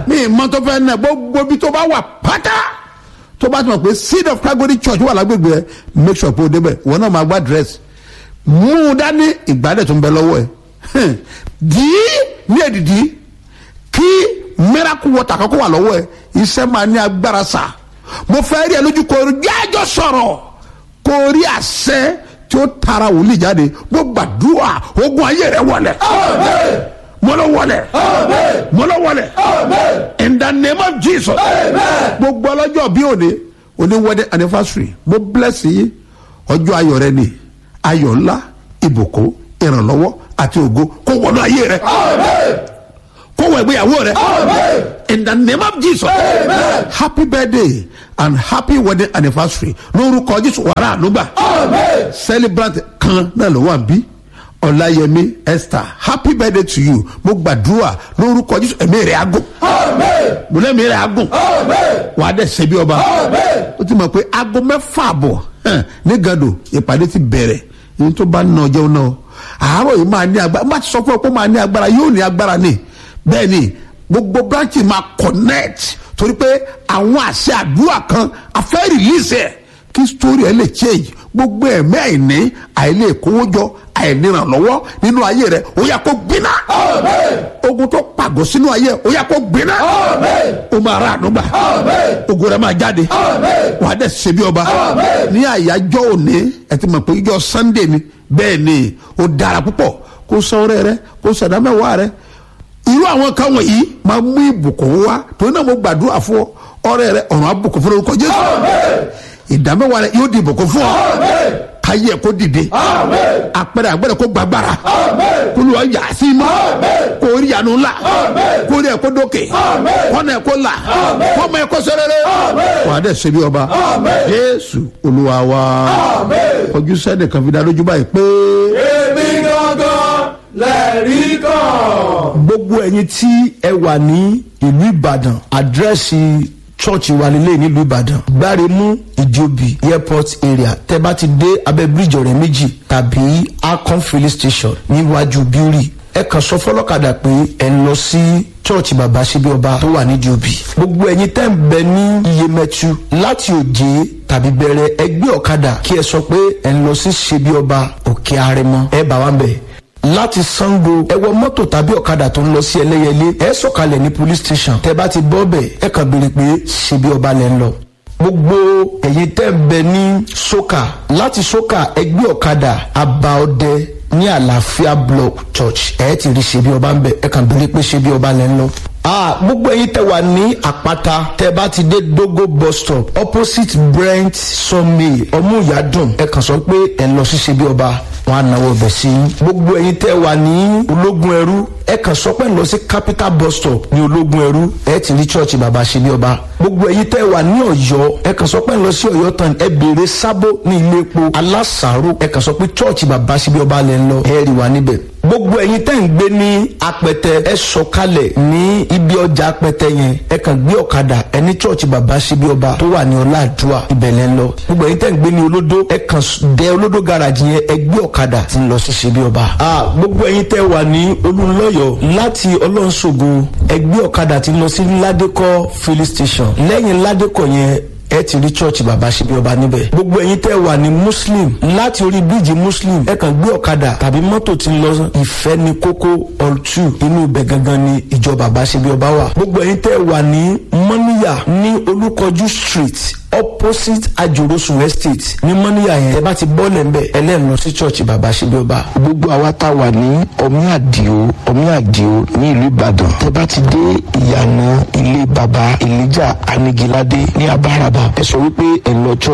mi ìmọ̀ tó fẹ́ nà gbogbo bí tó bá wà pátá tó bá ti mọ̀ pé seed of calgary church wà lágbègbè ẹ make sure pé o débẹ̀ ìwọ náà máa gba dress mú un dání ìgbálẹ̀ tó ń bẹ lọ́wọ́ ẹ dì í ní èdìdì kí miracle water kan kó wà lọ́wọ́ ẹ iṣẹ́ máa ní agbára sà mo fẹ́ rí ẹ lójú kò rí jájọ́ sọ̀rọ̀ kò rí àṣẹ tí ó tara wòlíì jáde mo gbàdúrà ogun ayé rẹ wọlẹ̀ mo lọ wọlẹ̀ mo lọ wọlẹ̀ in the name of jesus gbogbo ọlọ́jọ́ bí òde òní wedding anniversary mo bless yín ọjọ́ ayọ̀ rẹ ni ayọ̀ ńlá ìbùkún ìrànlọ́wọ́ àti ògo kó wọnú ayé rẹ kó wọ ìgbéyàwó rẹ in the name of jesus happy birthday and happy wedding anniversary lórúkọ jésù wàrà ànúgbà celebrant kan náà ló wà bí ọláyẹmí esther happy birthday to you mo gbàdúrà lórúkọ jésù ẹ̀mí rẹ̀ agùn mo lẹ́mí rẹ̀ agùn wà á dẹ̀ ṣe bí ọba ó ti mọ̀ pé aago mẹ́fà àbọ̀ hàn, ní gàdò ìpàdé ti bẹ̀rẹ̀ èyí tó bá nà ọjọ́ náà àárọ̀ yìí máa ní agbára má ti sọ fún ọ pé ó máa ní agbára yóò ní agbára ni bẹ́ẹ̀ ni gbogbo branch máa connect torí pé àwọn àṣẹ àdúrà kan afẹ́ release ẹ̀ kí story ẹ lè change gbogbo ẹ̀mí àìní àìlè kówójọ àìnírànlọ́wọ́ nínú ayé rẹ ó yà kó gbiná ogun tó pàgọ́ sínú ayé ó yà kó gbiná ó máa ra ànúgbà ogun rẹ máa jáde wàá dẹ̀ ṣe bí ọba ní àyájọ́ òní ẹ ti mọ̀ pé ìjọ sunday ni bẹ́ẹ̀ ni ó dára púpọ̀ kó sọ ọrẹ rẹ kó sọdá mẹ́wàá rẹ irú àwọn kan wọ̀nyí máa mú ìbùkún wá torí náà mo gbàdúrà fún ọ ọrẹ rẹ ọ̀run àbùkún fún orúkọ jésù ìdámẹ́wàá rẹ yóò di ìbùkún fún ọ káyé ẹ kó dìde àpẹẹrẹ àgbẹ̀rẹ̀ kó gbàgbára kó lù ọ yà sí mọ́ kó rí àánú ńlá kó rí ẹ kó dókè kọ́nà ẹ kó là kọ́mọ ẹ kó sẹ́rẹ́rẹ́ wà á dẹ̀ ṣe bí ọba jésù olúwa wa ojú sẹ́ni kan fi dá lójú báyìí pé. èmi gangan lẹ́rìí kan. gbogbo ẹyin tí ẹ wà ní ìlú ìbàdàn àdírẹ́sì chọ́ọ̀chì wa nílé nílùú ìbàdàn gbáremú ìjòbí airport area tẹ bá ti dé abẹ́ bíríjì ọ̀rẹ́ méjì tàbí akon filling station níwájú bíórì ẹ kàn sọ fọlọ́kadà pé ẹ ń lọ sí chọ́ọ̀chì bàbá síbi ọba tó wà ní jòbí gbogbo ẹyin tẹ́ ń bẹ ní iyemẹtu láti òjé tàbí bẹ̀rẹ̀ ẹgbẹ́ ọ̀kadà kí ẹ sọ pé ẹ ń lọ sí síbi ọba òkè arẹmọ ẹ bá wa ń bẹ̀ láti sango ẹ wọ mọ́tò tàbí ọ̀kadà tó ń lọ sí ẹlẹ́yẹlé ẹ sọ̀kalẹ̀ ní police station tẹ bá ti bọ́ bẹ̀ ẹ kàn béèrè pé ṣebí ọba lẹ́ ń lọ. gbogbo ẹ̀yin tẹ́ ń bẹ ní soka láti soka ẹgbẹ́ ọ̀kadà abaọdẹ ní àlàáfíà block church ẹ ti rí ṣebí ọba ń bẹ ẹ kàn béèrè pé ṣebí ọba lẹ́ ń lọ. Ah, gbogbo ẹyin tẹ wà ní àpáta tẹ bá ti dé dogo bus stop opposite brent sunmay ọmúyàdùn ẹ kàn sọ pé ẹ lọ sí ṣebí ọba wọn á náwó ọbẹ̀ sí i. gbogbo ẹyin tẹ́ wà ní ológun ẹrú ẹ kàn sọ pé ń lọ sí capital bus stop ní ológun ẹrú ẹ ti rí church bàbá ṣe bí ọba. gbogbo ẹyin tẹ́ wà ní ọ̀yọ́ ẹ kàn sọ pé ń lọ sí ọ̀yọ́ tán ẹ béèrè sábó ní ilé epo alásàárò ẹ kàn sọ pé church bàbá ṣe bí ọba lẹ ń lọ ẹ rí wa níbẹ̀. gbogbo ẹyin tẹ́ ń gbé ní apẹtẹ ẹ sọkalẹ̀ ní ibi ọjà apẹtẹ yẹn ẹ kàn gbé ọ̀kadà ẹ ní church bàbá ṣe bí ọba tó wà ní ọláàdúrà ibẹ̀ lẹ ń lọ. gbogbo ẹyin tẹ́ ń gbé ní olódó ẹ kàn dé olódó garage yẹn ẹ gbé ọ̀kadà tí ń lọ sí ṣe bí ọba. a gbogbo ẹyin tẹ́ wà ní olùlọ́yọ̀ láti ọlọ́nṣogo ẹgbẹ́ ọ̀kadà tí ń lọ sí ládékọ́ filling station lẹ́yìn ládékọ́ yẹn ẹ ti rí church bàbá ṣebí ọba níbẹ̀. gbogbo ẹyin tẹ́ wà ní muslim láti orí bíríìjì muslim ẹ kàn gbé ọ̀kadà tàbí mọ́tò tí ń lọ ìfẹ́ ní kókó ọ̀tù inú ibẹ̀ gangan ni ìjọ bàbá ṣebí ọba wà. gbogbo ẹyin tẹ́ wà ní mọ́níyà ní olúkọjú street opposite ajorosun estate ní mọ́níyà yẹn ẹ bá ti bọ́ọ̀lẹ̀ ńbẹ ẹlẹ́nu lọ sí church bàbá ṣebí ọba. gbogbo àwa tá a wà ní ọmí àdìo ọmí àdìo ní ìlú ìbàdàn tẹ bá ti dé ìyànà ilé baba elijah anigilade ní abáraba ẹ sọ wípé ẹ lọ church